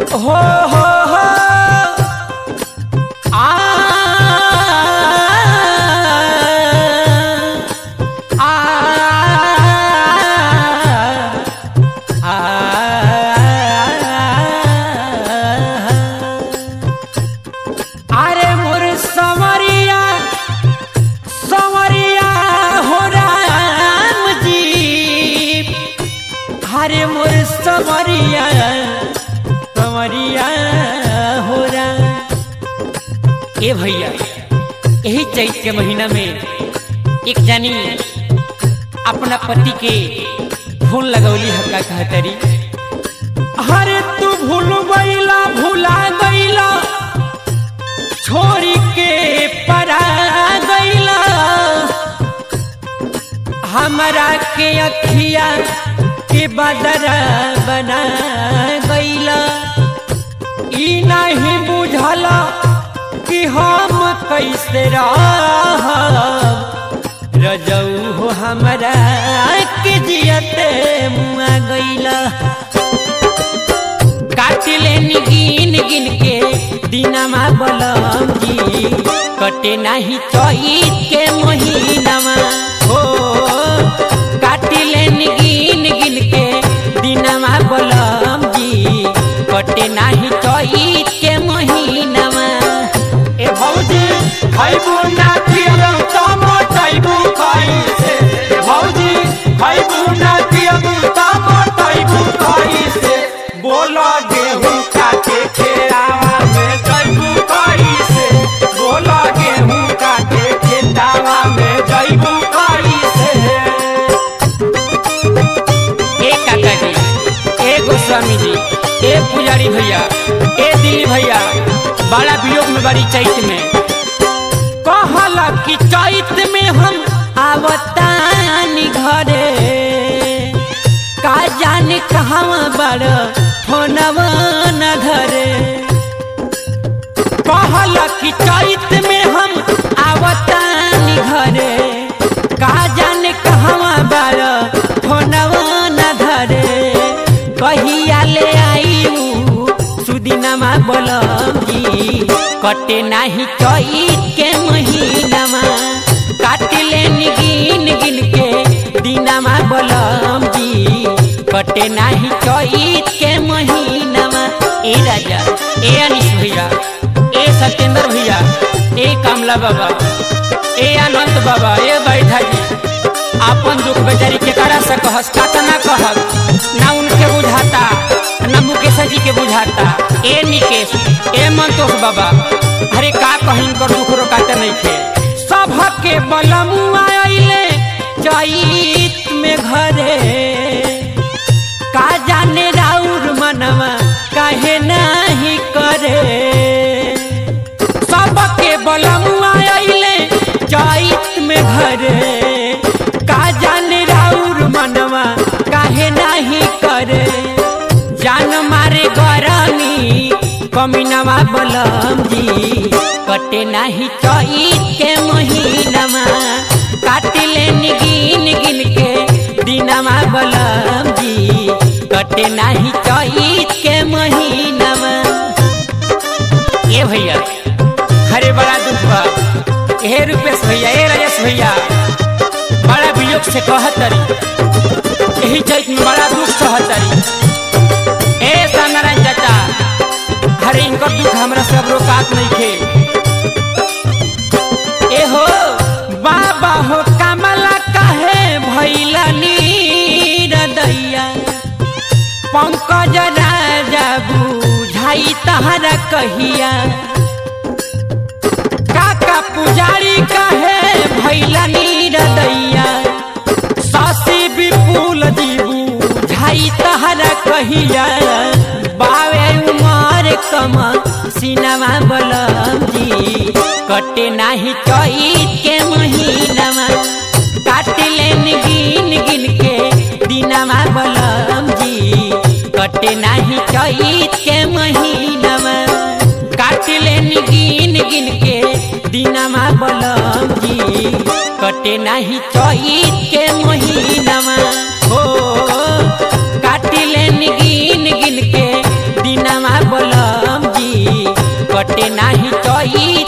हो हो हो आ आ आ अरे मोर समरिया समरिया हो राम जी हरे मोर समरिया समरिया हो राम ए भैया यही चैत के महीना में एक जानी अपना पति के फोन लगौली हक्का कहतरी हरे तू भूल गईला भूला गईला छोड़ी के परा गईला हमरा के अखिया के बदरा बना गईला ई नहीं बुझला कि हम कैसे रहब रजऊ हो हमरा के जियते मुआ गईला काटिले गिन गिन के दिनमा बलम जी कटे नाही चैत के महीनामा हो काटिले गिन गिन के दिनमा बलम जी कटे नाही चैत के महीनामा ए भौजी खैबू ना पियबू त मोटैबू कैसे ए भौजी खैबू ना पियबू त मोटैबू कैसे बोला गेहूं काटे खेतावा में जैबू कैसे बोला गेहूं काटे खेतावा में जैबू कैसे ए काका जी ए गोस्वामी जी ए पुजारी भैया ए दिली भैया बड़ा वियोग में बड़ी चैत में कहला कि चैत में हम आवतानी घरे का जाने कहवा बड़ फोनवा न घरे कहला कि चैत में हम आवतानी घरे का जाने कहवा बड़ फोनवा न धरे कहिया ले आई सुदिनमा बोलम जी कटे नाही चैत के महीनामा काटिले गिन गिन के दिनमा बोलम जी कटे नाही चैत के महीनामा ए राजा ए अनिश भैया ए सत्येंद्र भैया ए कमला बाबा ए अनंत बाबा ए बैठा जी आपन दुख बेचारी के करा से कहस कातना कहब ना उनके बुझाता ना मुकेश जी के बुझाता ए निकेश ए मंतोष बाबा अरे का कहिन कर दुख रोकाते नहीं थे सबके बलमुआ आइले चैत में घरे का जाने राउर मनवा काहे नहीं करे सबके बलमुआ आइले चैत में घरे का जाने राउर मनवा काहे नहीं करे जान मारे गरमी कमीनवा बलम जी कटे नाही चैत के महीनामा काटिले गिन गिन के दिनमा बलम जी कटे नाही चैत के महीनामा ए भैया हरे बड़ा दुख बा हे रुपेश भैया ए राजेश भैया बड़ा वियोग से कहतरी यही चैत में बड़ा दुख सहतरी ए नारायण चाचा हरे इनकर दुख हमरा सब रोकात नहीं खे ए हो बाबा हो कमला काहे भैला नीरदैया पंकज राजा बुझाई तहरा कहिया काका पुजारी काहे भैला नीरदैया सासी विपुल जीबू झाई तहरा कहिया बावे उमर कम सिनमा बलम जी कटे नाही चैत के महीनामा काटिले गिन गिन के दिनमा बलम जी कटे नाही चैत के महीनामा काटिले गिन गिन के दिनमा बलम जी कटे नाही चैत के महीनामा हो काटिले गिन गिन के दिनमा बलम नाही चई